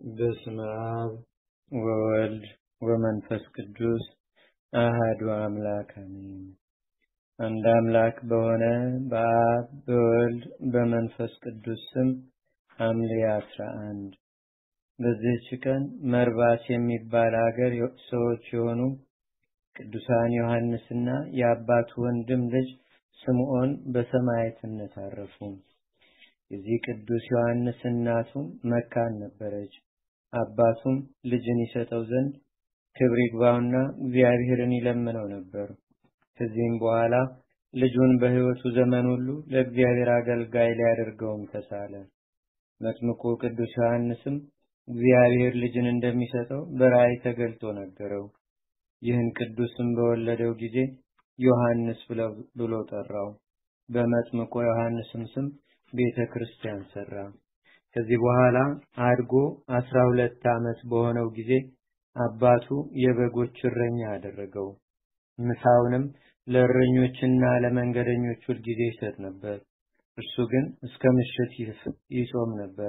በስመ አብ ወወልድ ወመንፈስ ቅዱስ አህዱ አምላክ አሜን። አንድ አምላክ በሆነ በአብ በወልድ በመንፈስ ቅዱስ ስም ሐምሌ አስራ አንድ በዚህች ቀን መርባስ የሚባል አገር ሰዎች የሆኑ ቅዱሳን ዮሐንስና የአባቱ ወንድም ልጅ ስምዖን በሰማዕትነት አረፉ። የዚህ ቅዱስ ዮሐንስ እናቱ መካን ነበረች። አባቱም ልጅን ይሰጠው ዘንድ ክብር ይግባውና እግዚአብሔርን ይለምነው ነበር። ከዚህም በኋላ ልጁን በሕይወቱ ዘመን ሁሉ ለእግዚአብሔር አገልጋይ ሊያደርገውም ተሳለ። መጥምቁ ቅዱስ ዮሐንስም እግዚአብሔር ልጅን እንደሚሰጠው በራእይ ተገልጦ ነገረው። ይህን ቅዱስም በወለደው ጊዜ ዮሐንስ ብሎ ጠራው። በመጥምቁ ዮሐንስም ስም ቤተ ክርስቲያን ሰራ። ከዚህ በኋላ አድጎ አስራ ሁለት ዓመት በሆነው ጊዜ አባቱ የበጎች እረኛ አደረገው። ምሳውንም ለእረኞችና ለመንገደኞች ሁልጊዜ ይሰጥ ነበር። እርሱ ግን እስከ ምሽት ይጾም ነበር።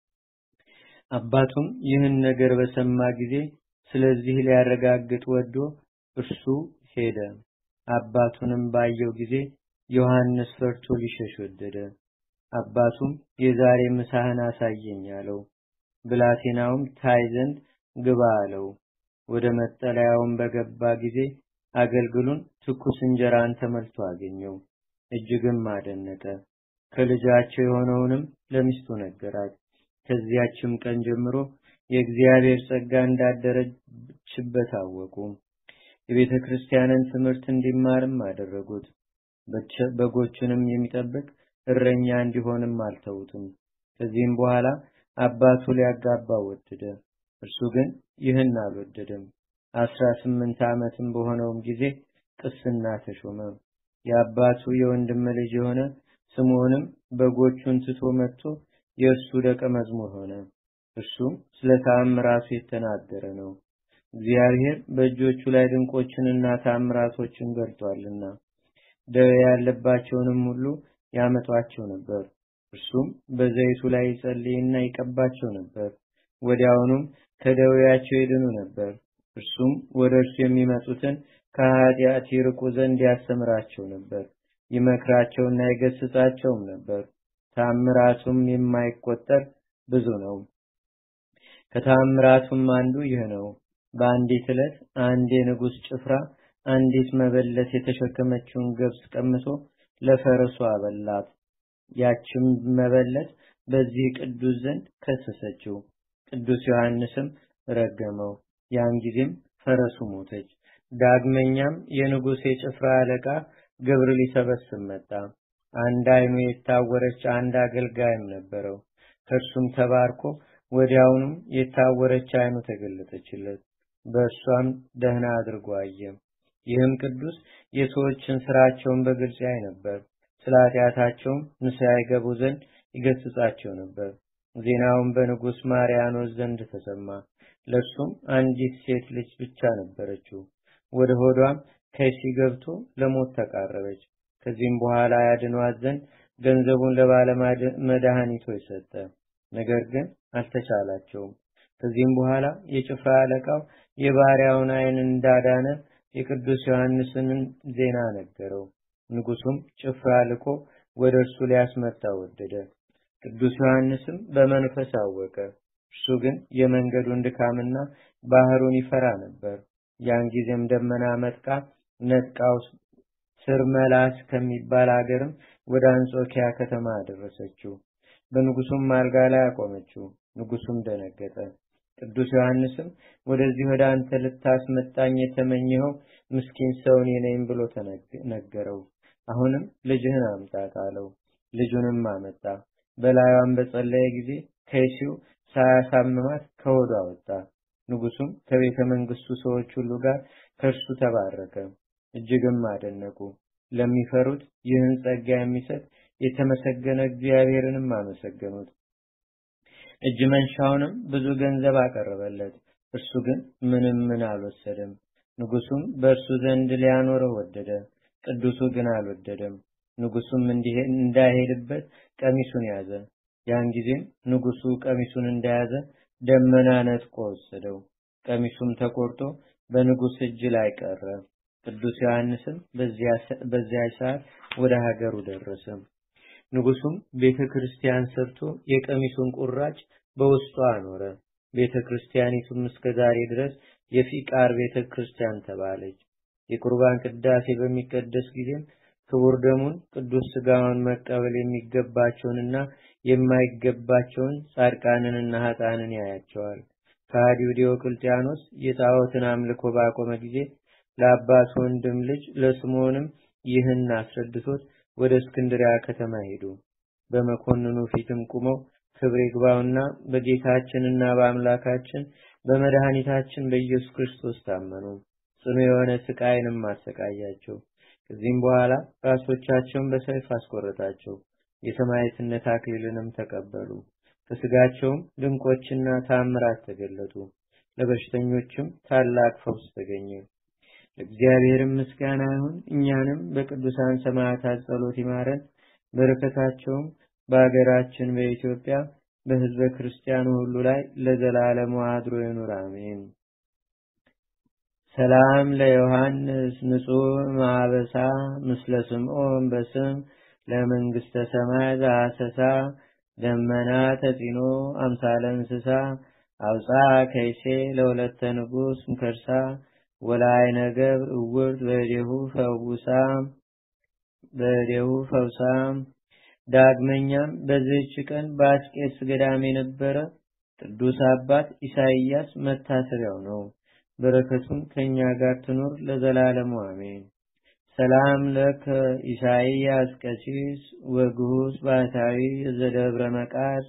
አባቱም ይህን ነገር በሰማ ጊዜ ስለዚህ ሊያረጋግጥ ወዶ እርሱ ሄደ። አባቱንም ባየው ጊዜ ዮሐንስ ፈርቶ ሊሸሽ ወደደ። አባቱም የዛሬ ምሳህን አሳየኝ አለው። ብላቴናውም ታይ ዘንድ ግባ አለው። ወደ መጠለያውም በገባ ጊዜ አገልግሉን ትኩስ እንጀራን ተመልቶ አገኘው። እጅግም አደነቀ። ከልጃቸው የሆነውንም ለሚስቱ ነገራት። ከዚያችም ቀን ጀምሮ የእግዚአብሔር ጸጋ እንዳደረችበት አወቁ። የቤተ ክርስቲያንን ትምህርት እንዲማርም አደረጉት። በጎቹንም የሚጠብቅ እረኛ እንዲሆንም አልተውትም። ከዚህም በኋላ አባቱ ሊያጋባው ወደደ። እርሱ ግን ይህን አልወደደም። አስራ ስምንት ዓመትም በሆነውም ጊዜ ቅስና ተሾመ። የአባቱ የወንድም ልጅ የሆነ ስምዖንም በጎቹን ትቶ መጥቶ የእርሱ ደቀ መዝሙር ሆነ። እርሱም ስለ ተአምራቱ የተናገረ ነው። እግዚአብሔር በእጆቹ ላይ ድንቆችንና ተአምራቶችን ገልጧልና ደዌ ያለባቸውንም ሁሉ ያመጧቸው ነበር። እርሱም በዘይቱ ላይ ይጸልይና ይቀባቸው ነበር። ወዲያውኑም ከደዌያቸው ይድኑ ነበር። እርሱም ወደ እርሱ የሚመጡትን ከኃጢአት ይርቁ ዘንድ ያስተምራቸው ነበር። ይመክራቸውና ይገስጻቸውም ነበር። ታምራቱም የማይቆጠር ብዙ ነው። ከታምራቱም አንዱ ይህ ነው። በአንዲት ዕለት አንድ የንጉሥ ጭፍራ አንዲት መበለት የተሸከመችውን ገብስ ቀምቶ ለፈረሱ አበላት። ያችም መበለት በዚህ ቅዱስ ዘንድ ከሰሰችው። ቅዱስ ዮሐንስም ረገመው። ያን ጊዜም ፈረሱ ሞተች። ዳግመኛም የንጉሥ የጭፍራ አለቃ ግብር ሊሰበስብ መጣ። አንድ አይኑ የታወረች አንድ አገልጋይም ነበረው። ከእርሱም ተባርኮ ወዲያውኑም የታወረች አይኑ ተገለጠችለት። በእርሷም ደህና አድርጎ አየ። ይህም ቅዱስ የሰዎችን ስራቸውን በግልጽ ያይ ነበር። ስለ ኃጢአታቸውም ንስሐ ይገቡ ዘንድ ይገስጻቸው ነበር። ዜናውን በንጉሥ ማርያኖስ ዘንድ ተሰማ። ለእርሱም አንዲት ሴት ልጅ ብቻ ነበረችው። ወደ ሆዷም ከይሲ ገብቶ ለሞት ተቃረበች። ከዚህም በኋላ ያድኗት ዘንድ ገንዘቡን ለባለ መድኃኒቶች ሰጠ። ነገር ግን አልተቻላቸውም። ከዚህም በኋላ የጭፍራ አለቃው የባሪያውን ዓይን እንዳዳነ የቅዱስ ዮሐንስን ዜና ነገረው። ንጉሱም ጭፍራ ልኮ ወደ እርሱ ሊያስመጣ ወደደ። ቅዱስ ዮሐንስም በመንፈስ አወቀ። እርሱ ግን የመንገዱን ድካምና ባህሩን ይፈራ ነበር። ያን ጊዜም ደመና መጥቃ ነጥቃው ስር መላስ ከሚባል አገርም ወደ አንጾኪያ ከተማ አደረሰችው። በንጉሱም አልጋ ላይ አቆመችው። ንጉሱም ደነገጠ። ቅዱስ ዮሐንስም ወደዚህ ወደ አንተ ልታስመጣኝ የተመኘኸው ምስኪን ሰው እኔ ነኝ ብሎ ተነገረው። አሁንም ልጅህን አምጣት አለው። ልጁንም አመጣ። በላዩም በጸለየ ጊዜ ከይሲው ሳያሳምማት ከሆዷ ወጣ። ንጉሱም ከቤተ መንግስቱ ሰዎች ሁሉ ጋር ከእርሱ ተባረከ። እጅግም አደነቁ። ለሚፈሩት ይህን ጸጋ የሚሰጥ የተመሰገነ እግዚአብሔርንም አመሰገኑት። እጅ መንሻውንም ብዙ ገንዘብ አቀረበለት። እርሱ ግን ምንም ምን አልወሰደም። ንጉሱም በእርሱ ዘንድ ሊያኖረው ወደደ። ቅዱሱ ግን አልወደደም። ንጉሱም እንዳይሄድበት ቀሚሱን ያዘ። ያን ጊዜም ንጉሱ ቀሚሱን እንደያዘ ደመና ነጥቆ ወሰደው። ቀሚሱም ተቆርጦ በንጉሥ እጅ ላይ ቀረ። ቅዱስ ዮሐንስም በዚያ ሰዓት ወደ ሀገሩ ደረሰ። ንጉሱም ቤተ ክርስቲያን ሰርቶ የቀሚሱን ቁራጭ በውስጡ አኖረ። ቤተ ክርስቲያኒቱም እስከ ዛሬ ድረስ የፊቃር ቤተ ክርስቲያን ተባለች። የቁርባን ቅዳሴ በሚቀደስ ጊዜም ክቡር ደሙን ቅዱስ ስጋውን መቀበል የሚገባቸውንና የማይገባቸውን ጻድቃንንና ኃጥአንን ያያቸዋል። ከሃዲው ዲዮቅልጥያኖስ የጣዖትን አምልኮ ባቆመ ጊዜ ለአባቱ ወንድም ልጅ ለስምዖንም ይህን አስረድቶት ወደ እስክንድሪያ ከተማ ሄዱ። በመኮንኑ ፊትም ቁመው ክብር ይግባውና በጌታችንና በአምላካችን በመድኃኒታችን በኢየሱስ ክርስቶስ ታመኑ። ጽኑ የሆነ ስቃይንም አሰቃያቸው። ከዚህም በኋላ ራሶቻቸውን በሰይፍ አስቆረጣቸው። የሰማዕትነት አክሊልንም ተቀበሉ። ከስጋቸውም ድንቆችና ታምራት ተገለጡ። ለበሽተኞችም ታላቅ ፈውስ ተገኘ። ለእግዚአብሔርም ምስጋና ይሁን። እኛንም በቅዱሳን ሰማዕታት ጸሎት ይማረን። በረከታቸውም በአገራችን በኢትዮጵያ በሕዝበ ክርስቲያኑ ሁሉ ላይ ለዘላለሙ አድሮ ይኑር፣ አሜን። ሰላም ለዮሐንስ ንጹሕ ማበሳ ምስለ ስምዖን በስም ለመንግስተ ሰማይ ዘአሰሳ ደመና ተጺኖ አምሳለ እንስሳ አውፃ ከይሴ ለሁለተ ንጉስ ምከርሳ ወላይ ነገር እውርት በዴሁ ፈውሳ በዴሁ ፈውሳ ዳግመኛም በዚህች ቀን በአስቄጥስ ገዳም የነበረ ቅዱስ አባት ኢሳይያስ መታሰቢያው ነው። በረከቱም ከኛ ጋር ትኑር ለዘላለሙ አሜን። ሰላም ለከ ኢሳይያስ ቀሲስ ወግሁስ ባሕታዊ ዘደብረ መቃስ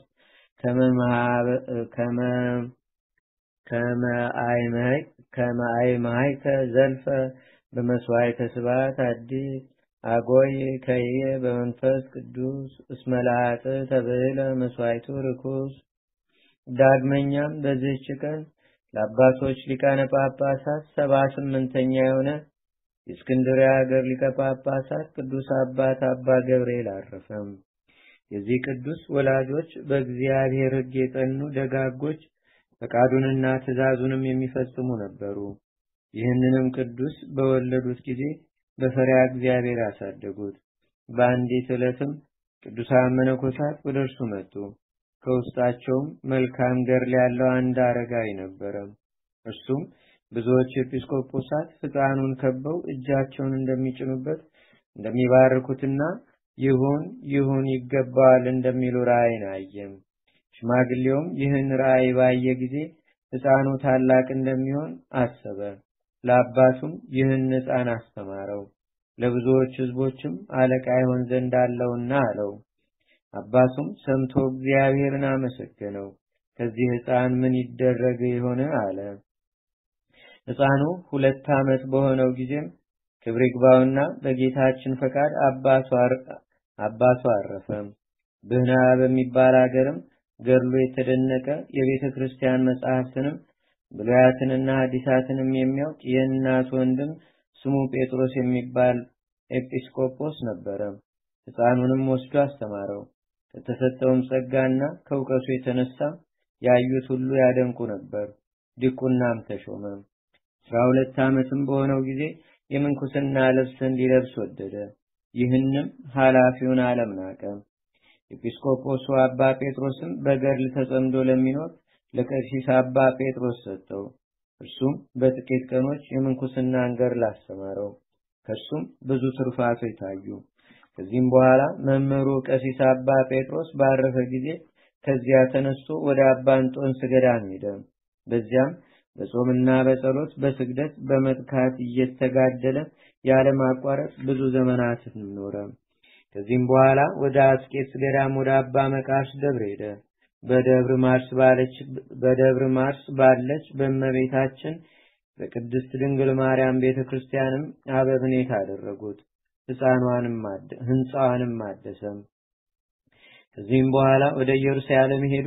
ከመ አይመሃይከ ዘልፈ በመስዋዕተ ስብሐት አዲስ አጎይ ከየ በመንፈስ ቅዱስ እስመ ለአጽ ተብዕለ መስዋዕቱ ርኩስ። ዳግመኛም በዚህች ቀን ለአባቶች ሊቃነ ጳጳሳት ሰባ ስምንተኛ የሆነ የእስክንድርያ ሀገር ሊቀ ጳጳሳት ቅዱስ አባት አባ ገብርኤል አረፈም። የዚህ ቅዱስ ወላጆች በእግዚአብሔር ሕግ የጸኑ ደጋጎች፣ ፈቃዱንና ትእዛዙንም የሚፈጽሙ ነበሩ። ይህንንም ቅዱስ በወለዱት ጊዜ በፈሪያ እግዚአብሔር ያሳደጉት። በአንዲት ዕለትም ቅዱሳን መነኮሳት ወደ እርሱ መጡ። ከውስጣቸውም መልካም ገድል ያለው አንድ አረጋዊ ነበረ። እርሱም ብዙዎች ኤጲስቆጶሳት ሕፃኑን ከበው እጃቸውን እንደሚጭኑበት እንደሚባርኩትና ይሁን ይሁን ይገባዋል እንደሚሉ ራእይን አየም። ሽማግሌውም ይህን ራእይ ባየ ጊዜ ሕፃኑ ታላቅ እንደሚሆን አሰበ። ለአባቱም ይህን ሕፃን አስተማረው። ለብዙዎች ሕዝቦችም አለቃ ይሆን ዘንድ አለውና አለው። አባቱም ሰምቶ እግዚአብሔርን አመሰገነው። ከዚህ ሕፃን ምን ይደረግ የሆነ አለ። ሕፃኑ ሁለት ዓመት በሆነው ጊዜም ክብር ይግባውና በጌታችን ፈቃድ አባቱ አረፈ። ብህና በሚባል አገርም ገድሉ የተደነቀ የቤተ ክርስቲያን መጽሐፍትንም ብሉያትንና ሐዲሳትንም የሚያውቅ የእናት ወንድም ስሙ ጴጥሮስ የሚባል ኤጲስቆጶስ ነበረ። ሕፃኑንም ወስዶ አስተማረው። ከተሰጠውም ጸጋና ከእውቀቱ የተነሳ ያዩት ሁሉ ያደንቁ ነበር። ዲቁናም ተሾመ። አስራ ሁለት ዓመትም በሆነው ጊዜ የምንኩስና ልብስን ሊለብስ ወደደ። ይህንም ኃላፊውን ዓለም ናቀ። ኤጲስቆጶሱ አባ ጴጥሮስም በገድል ተጸምዶ ለሚኖር ለቀሲስ አባ ጴጥሮስ ሰጠው። እርሱም በጥቂት ቀኖች የምንኩስናን ገድል አስተማረው። ከእርሱም ብዙ ትሩፋቶች ታዩ። ከዚህም በኋላ መምህሩ ቀሲስ አባ ጴጥሮስ ባረፈ ጊዜ ከዚያ ተነስቶ ወደ አባ እንጦንስ ገዳም ሄደ። በዚያም በጾምና በጸሎት በስግደት በመጥካት እየተጋደለ ያለማቋረጥ ብዙ ዘመናትን ኖረ። ከዚህም በኋላ ወደ አስቄጥስ ገዳም ወደ አባ መቃርስ ደብር ሄደ። በደብረ ማርስ ባለች በደብረ ማርስ ባለች በእመቤታችን በቅድስት ድንግል ማርያም ቤተክርስቲያንም አበብኔት አደረጉት። ሕፃኗንም ህንፃዋንም አደሰም። ከዚህም በኋላ ወደ ኢየሩሳሌም ሄዶ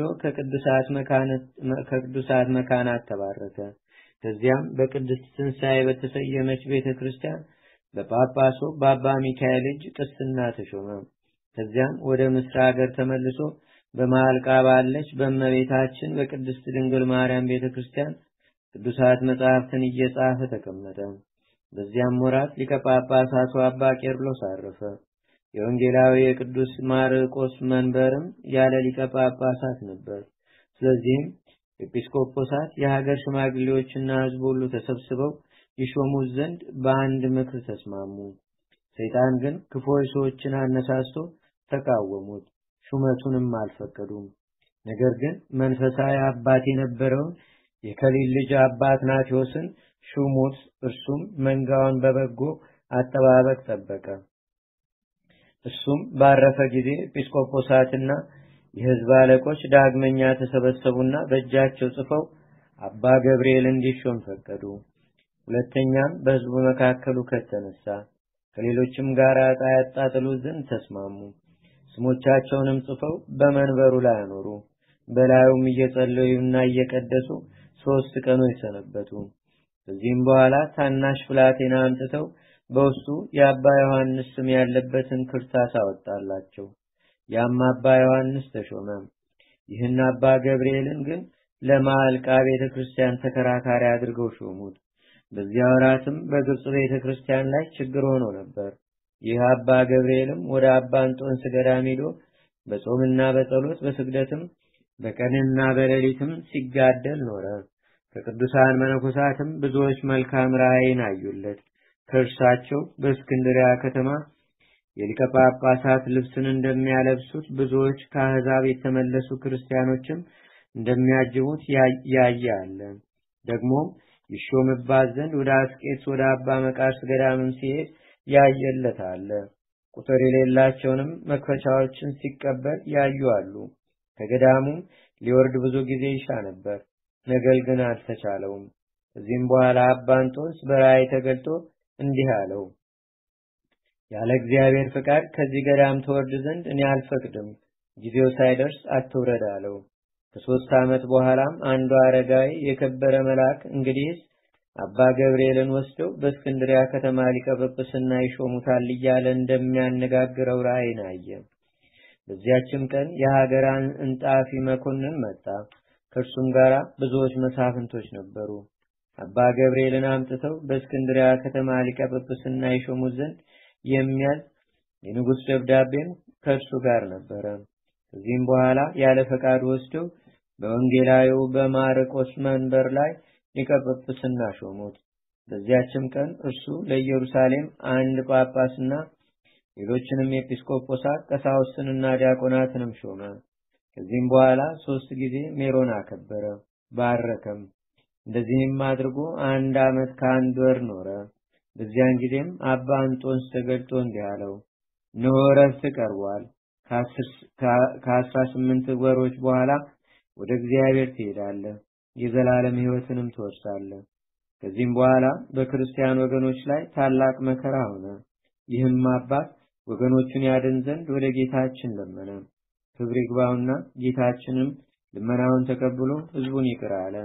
ከቅዱሳት መካናት ተባረከ። ከዚያም በቅድስት ትንሣኤ በተሰየመች ቤተክርስቲያን በጳጳሱ በአባ ሚካኤል እጅ ቅስና ተሾመ። ከዚያም ወደ ምስራ ሀገር ተመልሶ በማልቃ ባለች በእመቤታችን በቅድስት ድንግል ማርያም ቤተ ክርስቲያን ቅዱሳት መጻሕፍትን እየጻፈ ተቀመጠ። በዚያም ወራት ሊቀ ጳጳሳቱ አባ ቄርሎስ አረፈ። የወንጌላዊ የቅዱስ ማርቆስ መንበርም ያለ ሊቀ ጳጳሳት ነበር። ስለዚህም ኤጲስቆጶሳት የሀገር ሽማግሌዎችና ሕዝብ ሁሉ ተሰብስበው ይሾሙት ዘንድ በአንድ ምክር ተስማሙ። ሰይጣን ግን ክፉዎች ሰዎችን አነሳስቶ ተቃወሙት፣ ሹመቱንም አልፈቀዱም። ነገር ግን መንፈሳዊ አባት የነበረውን የከሊል ልጅ አባት ናቴዎስን ሹሙት። እርሱም መንጋውን በበጎ አጠባበቅ ጠበቀ። እሱም ባረፈ ጊዜ ኤጲስቆጶሳትና የሕዝብ አለቆች ዳግመኛ ተሰበሰቡና በእጃቸው ጽፈው አባ ገብርኤል እንዲሾም ፈቀዱ። ሁለተኛም በሕዝቡ መካከል ሁከት ተነሳ። ከሌሎችም ጋር ዕጣ ያጣጥሉ ዘንድ ተስማሙ። ስሞቻቸውንም ጽፈው በመንበሩ ላይ አኖሩ። በላዩም እየጸለዩና እየቀደሱ ሶስት ቀኖች ሰነበቱ። ከዚህም በኋላ ታናሽ ብላቴና አምጥተው በውስጡ የአባ ዮሐንስ ስም ያለበትን ክርታስ አወጣላቸው። ያም አባ ዮሐንስ ተሾመ። ይህን አባ ገብርኤልን ግን ለማዕልቃ ቤተ ክርስቲያን ተከራካሪ አድርገው ሾሙት። በዚያ ወራትም በግብፅ ቤተ ክርስቲያን ላይ ችግር ሆኖ ነበር። ይህ አባ ገብርኤልም ወደ አባ እንጦንስ ገዳም ሄዶ በጾምና በጸሎት በስግደትም በቀንና በሌሊትም ሲጋደል ኖረ። ከቅዱሳን መነኮሳትም ብዙዎች መልካም ራእይን አዩለት። ከእርሳቸው በእስክንድሪያ ከተማ የሊቀ ጳጳሳት ልብስን እንደሚያለብሱት ብዙዎች ከአሕዛብ የተመለሱ ክርስቲያኖችም እንደሚያጅቡት ያየ አለ። ደግሞም ይሾምባት ዘንድ ወደ አስቄትስ ወደ አባ መቃርስ ገዳምም ሲሄድ ያየለት አለ። ቁጥር የሌላቸውንም መክፈቻዎችን ሲቀበል ያዩ አሉ። ከገዳሙም ሊወርድ ብዙ ጊዜ ይሻ ነበር፣ ነገር ግን አልተቻለውም። ከዚህም በኋላ አባ እንጦንስ በራእይ ተገልጦ እንዲህ አለው፣ ያለ እግዚአብሔር ፍቃድ ከዚህ ገዳም ተወርድ ዘንድ እኔ አልፈቅድም፣ ጊዜው ሳይደርስ አትውረድ አለው። ከሶስት ዓመት በኋላም አንዱ አረጋዊ የከበረ መልአክ እንግዲህስ አባ ገብርኤልን ወስደው በእስክንድሪያ ከተማ ሊቀ ጵጵስና ይሾሙታል እያለ እንደሚያነጋግረው ራእይን አየ። በዚያችም ቀን የሀገራን እንጣፊ መኮንን መጣ። ከእርሱም ጋር ብዙዎች መሳፍንቶች ነበሩ። አባ ገብርኤልን አምጥተው በእስክንድሪያ ከተማ ሊቀ ጵጵስና ይሾሙት ዘንድ የሚያዝ የንጉሥ ደብዳቤም ከእርሱ ጋር ነበረ። ከዚህም በኋላ ያለ ፈቃድ ወስደው በወንጌላዊው በማርቆስ መንበር ላይ ሊቀ ጵጵስና ሾሙት። በዚያችም ቀን እርሱ ለኢየሩሳሌም አንድ ጳጳስና ሌሎችንም ኤጲስቆጶሳት ቀሳውስትንና ዲያቆናትንም ሾመ። ከዚህም በኋላ ሶስት ጊዜ ሜሮን አከበረ፣ ባረከም። እንደዚህም አድርጎ አንድ ዓመት ከአንድ ወር ኖረ። በዚያን ጊዜም አባ እንጦንስ ተገልጦ እንዲህ አለው፣ እነሆ ዕረፍት ቀርቧል። ከአስራ ስምንት ወሮች በኋላ ወደ እግዚአብሔር ትሄዳለህ፣ የዘላለም ሕይወትንም ትወርሳለህ። ከዚህም በኋላ በክርስቲያን ወገኖች ላይ ታላቅ መከራ ሆነ። ይህም አባት ወገኖቹን ያድን ዘንድ ወደ ጌታችን ለመነ። ክብር ይግባውና ጌታችንም ልመናውን ተቀብሎ ሕዝቡን ይቅር አለ።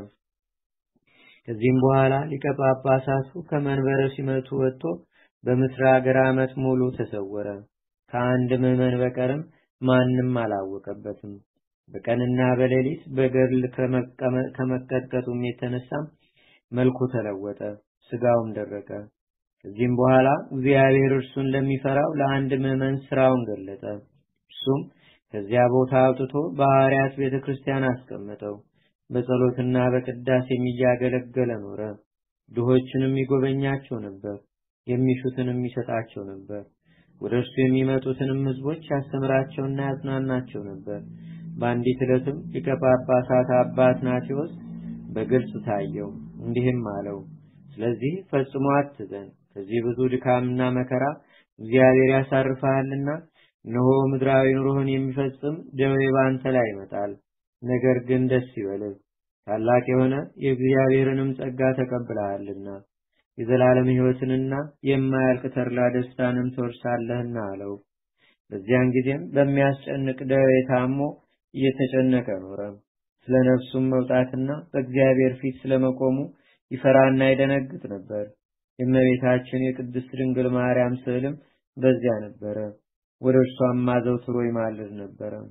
ከዚህም በኋላ ሊቀ ጳጳሳቱ ከመንበረ ሲመቱ ወጥቶ በምስር ሀገር ዓመት ሙሉ ተሰወረ። ከአንድ ምዕመን በቀርም ማንም አላወቀበትም። በቀንና በሌሊት በገድል ከመቀጥቀጡም የተነሳም መልኩ ተለወጠ፣ ስጋውም ደረቀ። ከዚህም በኋላ እግዚአብሔር እርሱን ለሚፈራው ለአንድ ምዕመን ስራውን ገለጠ። እርሱም ከዚያ ቦታ አውጥቶ በሐዋርያት ቤተ ክርስቲያን አስቀመጠው። በጸሎትና በቅዳሴም እያገለገለ ኖረ። ድሆችንም ይጎበኛቸው ነበር፣ የሚሹትንም ይሰጣቸው ነበር። ወደ እርሱ የሚመጡትንም ሕዝቦች ያስተምራቸውና ያጽናናቸው ነበር። በአንዲት ዕለትም ሊቀ ጳጳሳት አባ አትናቴዎስ በግልጽ ታየው፣ እንዲህም አለው፣ ስለዚህ ፈጽሞ አትዘን፣ ከዚህ ብዙ ድካምና መከራ እግዚአብሔር ያሳርፈሃልና፣ እነሆ ምድራዊ ኑሮህን የሚፈጽም ደዌ ባንተ ላይ ይመጣል። ነገር ግን ደስ ይበልህ፣ ታላቅ የሆነ የእግዚአብሔርንም ጸጋ ተቀብለሃልና የዘላለም ሕይወትንና የማያልቅ ተድላ ደስታንም ትወርሳለህና አለው። በዚያን ጊዜም በሚያስጨንቅ ደዌ ታሞ እየተጨነቀ ኖረ። ስለ ነፍሱም መውጣትና በእግዚአብሔር ፊት ስለመቆሙ ይፈራና ይደነግጥ ነበር። የእመቤታችን የቅድስት ድንግል ማርያም ስዕልም በዚያ ነበረ። ወደ እርሷም አዘውትሮ ይማልድ ነበረ።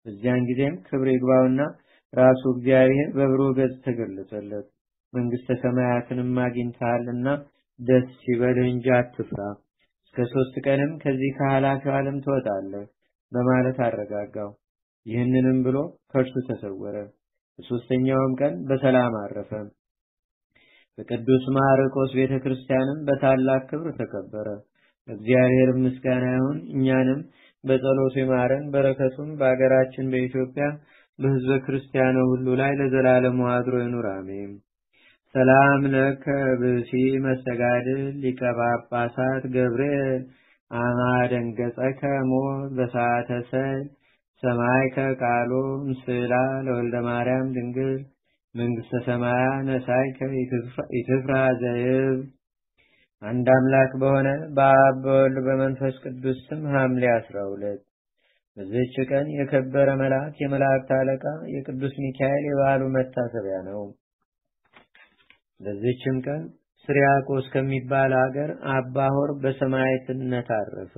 በዚያን ጊዜም ክብር ይግባውና ራሱ እግዚአብሔር በብሩህ ገጽ ተገለጸለት። መንግስተ ሰማያትንም አግኝተሃልና ደስ ይበልህ እንጂ አትፍራ። እስከ ሶስት ቀንም ከዚህ ከኃላፊው ዓለም ትወጣለህ በማለት አረጋጋው። ይህንንም ብሎ ከእርሱ ተሰወረ። በሶስተኛውም ቀን በሰላም አረፈ። በቅዱስ ማርቆስ ቤተ ክርስቲያንም በታላቅ ክብር ተከበረ። እግዚአብሔር ምስጋና ይሁን። እኛንም በጸሎቱ ይማረን። በረከቱም በአገራችን በኢትዮጵያ በሕዝበ ክርስቲያኑ ሁሉ ላይ ለዘላለሙ አድሮ ይኑር፣ አሜን። ሰላም ለከ ብሲ መስተጋድል ሊቀ ጳጳሳት ገብርኤል አማደንገጸከ ሞት በሰዓተ ሰል ሰማይከ ቃሎ ምስላ ለወልደ ማርያም ድንግል መንግስተ ሰማያ ነሳይከ ኢትፍራ ዘይብ አንድ አምላክ በሆነ በአብ በወልድ በመንፈስ ቅዱስ ስም ሐምሌ አስራ ሁለት በዚህች ቀን የከበረ መልአክ የመላእክት አለቃ የቅዱስ ሚካኤል የበዓሉ መታሰቢያ ነው። በዚህችም ቀን ስሪያቆስ ከሚባል ሀገር አባ ሆር በሰማዕትነት አረፈ።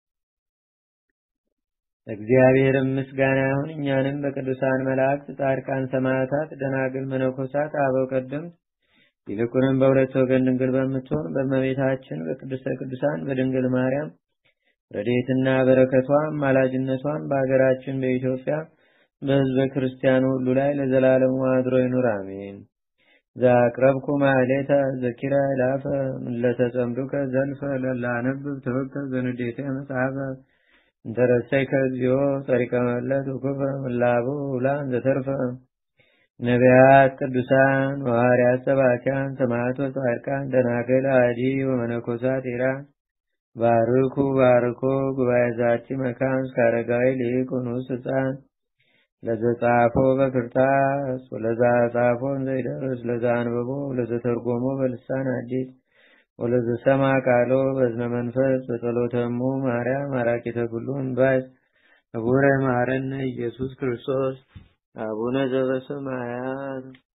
እግዚአብሔርም ምስጋና ይሁን። እኛንም በቅዱሳን መላእክት፣ ጻድቃን፣ ሰማዕታት፣ ደናግል፣ መነኮሳት፣ አበው ቀደምት ይልቁንም በሁለት ወገን ድንግል በምትሆን በእመቤታችን በቅድስተ ቅዱሳን በድንግል ማርያም ረድኤትና በረከቷም ማላጅነቷም በሀገራችን በኢትዮጵያ በሕዝበ ክርስቲያኑ ሁሉ ላይ ለዘላለሙ አድሮ ይኑር፣ አሜን። ዘአቅረብኩ ማሕሌተ ዘኪረ ይላፈ እምለተጸምዱከ ዘልፈ ለላነብብ ተወከ ዘንዴተ መጽሐፈ እንተረሰይከ እግዚኦ ጸሪቀ መለት ውኩፈ ምላቡ ውላን ዘተርፈ ነቢያት፣ ቅዱሳን፣ ሐዋርያት፣ ሰባኪያን፣ ሰማዕታት፣ ጻድቃን፣ ደናግል፣ አዲ ወመነኮሳት ኢራን ባርኩ ባርኮ ጉባኤ ዛቲ መካን እስከ አረጋዊ ሊቅ ንዑስ ሕፃን ለዘጻፎ በክርታስ ወለዛ ጻፎን ዘይደርስ ለዛ አንብቦ ለዘተርጎሞ በልሳን አዲስ ወለዘሰማ ቃሎ በዝነ መንፈስ በጸሎተሙ ማርያም አራቂተ ኩሉ እምባስ አቡረ ማረነ ኢየሱስ ክርስቶስ አቡነ ዘበሰማያት